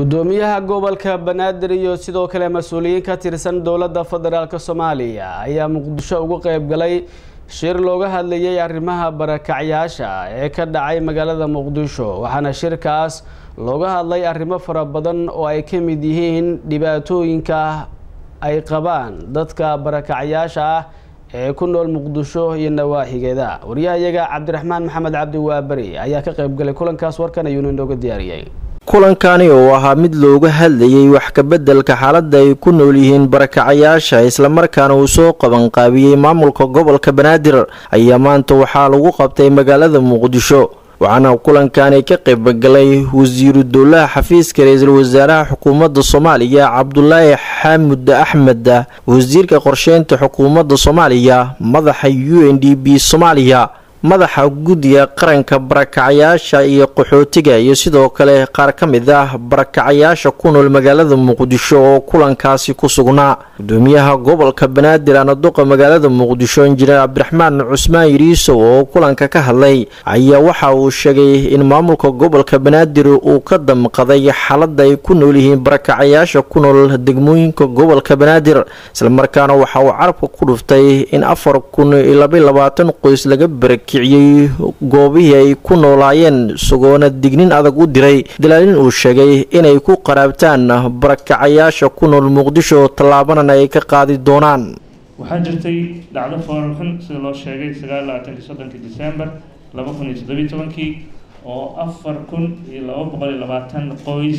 gudoomiyaha gobolka banaadir iyo sidoo kale mas-uuliyiin ka tirsan dowladda federaalk soomaaliya ayaa muqdisho ugu qeyb galay shir looga hadlayay arrimaha barakacyaasha ee ka dhacay magaalada muqdisho waxaana shirkaas looga hadlay arrimo fara badan oo ay ka mid yihiin dhibaatooyinka ay qabaan dadka barakacyaasha ah ee ku nool muqdisho iyo nawaaxigeeda waryahayaga cabdiraxmaan maxamed cabdi waaberi ayaa ka qeyb galay kulankaas warkan ayuuna inooga diyaariyey kulankani oo ahaa mid looga hadlayay wax kabeddelka xaaladda ay ku nool yihiin barakacayaasha islamarkaana uu soo qabanqaabiyey maamulka gobolka banaadir ayaa maanta waxaa lagu qabtay magaalada muqdisho waxaana kulankani ka qaybgalay wasiiru dowlaha xafiiska ra-iisul wasaaraha xukuumadda soomaaliya cabdulaahi xaamud axmed wasiirka qorsheynta xukuumadda soomaaliya madaxa u n d b soomaaliya madaxa guddiga qaranka barakacayaasha iyo qaxootiga iyo sidoo kale qaar ka mid ah barakacayaasha ku nool magaalada muqdisho oo kulankaasi ku sugnaa gudoomiyaha gobolka banaadir anaduqa magaalada muqdisho injineer cabdiraxmaan cusmaan yiriisow oo kulanka ka hadlay ayaa waxa uu sheegay in maamulka gobolka banaadir uu ka damqaday xaaladda ay ku nool yihiin barakacayaasha ku nool degmooyinka gobolka banaadir islamarkaana waxa uu carabka ku dhuftay in afar kun iyo labaiy labaatan qoys laga barak kiciyey goobihii ay ku noolaayeen isagoona dignin adag u diray dalaalin uu sheegay inay ku qaraabtaan barakacayaasha ku nool muqdisho tallaabanana ay ka qaadi doonaan waxaa jirtay dhacdo foorarxun sida loo sheegay sagaal labaatankii soddonkii december laba kun iyo toddobiyi tobankii oo afar kun iyo laba boqol iyo labaatan qoys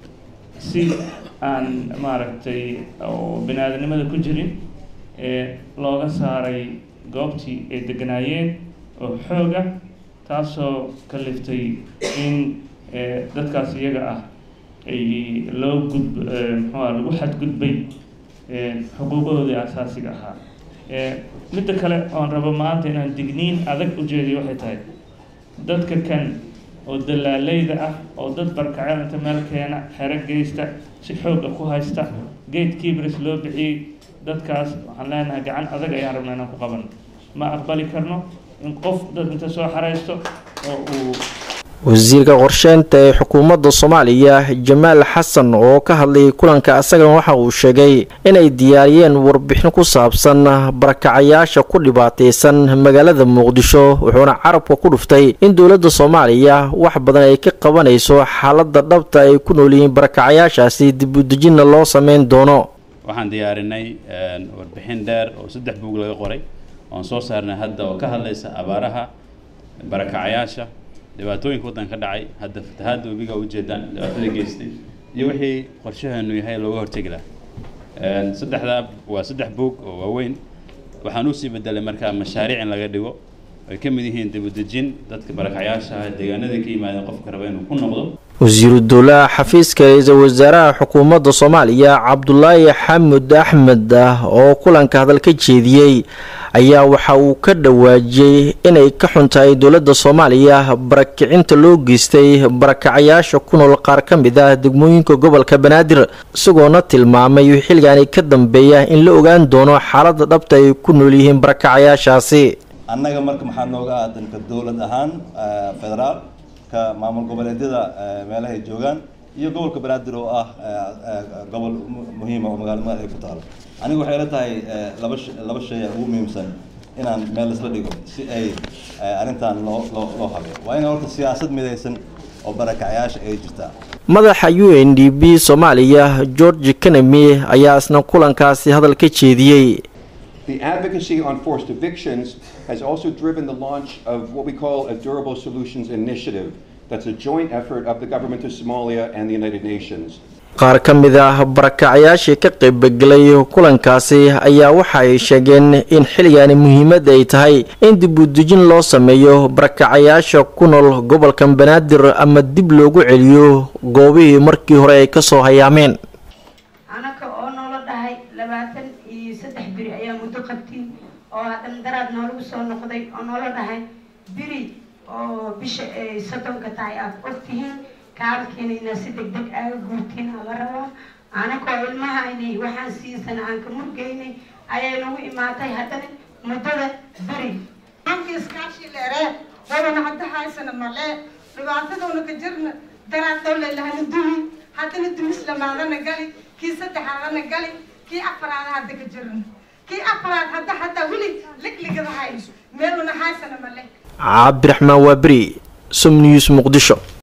si aan maaragtay oo bini-aadanimada ku jirin ee looga saaray goobtii ay deganaayeen oo xoog ah taasoo kaliftay in dadkaas iyaga ah ay loo gud muxuua lagu xadgudbay xuquuqahoodii asaasiga ahaa midda kale oon rabo maanta inaan digniin adag u jeediyo waxay tahay dadka kan oo dalaaleyda ah oo dad barkaceel inta meel keena xero geysta si xooga ku haysta gate kibris loo bixiyey dadkaas waxaan leenahay gacan adag ayaan rabnaa inaan ku qaban ma aqbali karno in qof dad inta soo xaraysto oo uu wasiirka qorsheynta ee xukuumadda soomaaliya jamaal xasan oo ka hadlayay kulanka asagana waxa uu sheegay inay diyaariyeen warbixin ku saabsan barakacayaasha ku dhibaataysan magaalada muqdisho wuxuuna carabka ku dhuftay in dowladda soomaaliya wax badan ay ka qabanayso xaaladda dhabta ay ku nool yihiin barakacayaashaasi dib u dejinna loo sameyn doono waxaan diyaarinay warbixin dheer oo saddex buug laga qoray oan soo saarnay hadda oo ka hadlaysa abaaraha barakacayaasha dhibaatooyinka waddanka ka dhacay hadda fatahaadda webiga ujeedaan dhibaatada geystay iyo wixii qorshaheenu yahay looga hortegi lahaa saddexdaa waa saddex buug oo waaweyn waxaan usii bedelay markaa mashaariic in laga dhigo ay ka mid yihiin dibudejin dadka barakacayaasha ah deegaanada ka yimaadeen qofka raba inuu ku noqdo wasiiru dowlaha xafiiska ra-iisul wasaaraha xukuumadda soomaaliya cabdulaahi xamud axmed oo kulanka hadal ka jeediyey ayaa waxa uu ka dhawaajiyey inay ka xun tahay dowladda soomaaliya barakicinta loo geystay barakacayaasha ku nool qaar ka mid ah degmooyinka gobolka banaadir isagoona tilmaamay xilligaani ka dambeeya in la ogaan doono xaaladda dhabta ay ku nool yihiin barakacayaashaasi annaga marka maxaa nooga aadanka dowlad ahaan federaal ka maamul goboleedyada meelahay joogaan iyo gobolka banaadir oo ah gobol muhiima oo magaalo madax ay ku taalo aniga waxay la tahay laba laba shay ugu muhiimsan inaan meel isla dhigo si ay arrintan loo loo loo habeeyo waa in horta siyaasad midaysan oo barakacayaasha ay jirtaa madaxa u n d b soomaaliya george kanami ayaa isna kulankaasi hadal ka jeediyey The advocacy on forced evictions has also driven the launch of what we call a Durable Solutions Initiative. That's a joint effort of the government of Somalia and the United Nations. qaar ka mid ah barakacayaashii ka qaybgelay kulankaasi ayaa waxa ay sheegeen in xilligaani muhiimad ay tahay in dib u dejin loo sameeyo barakacayaasha ku nool gobolka banaadir ama dib loogu celiyo goobihii markii hore ay kasoo hayaameen biri ayaa muddo qabtiin oo haddana daraad noolagu soo noqday oo noola dhahay biri oo bisha ay soddonka tahay aad ogtihiin kaalkiina inaa si deg deg aaga guurtiin ala rabaa anakoo ilmahaynay waxaan siisan aan ka murgeynay ayay nagu imaatay haddana muddada biri aankii iskaashii dheeree wadana hadda haysana malee dhibaatadoona ka jirna daraad dowle lahana duwi haddana haddana dumis lamaadana gali kii saddexaadana gali kii afaraada hadda ka jiran kii afaraad hadda hadda weli ligligada hayso meeluna haysana male cabdiraxmaan waaberi som news muqdisho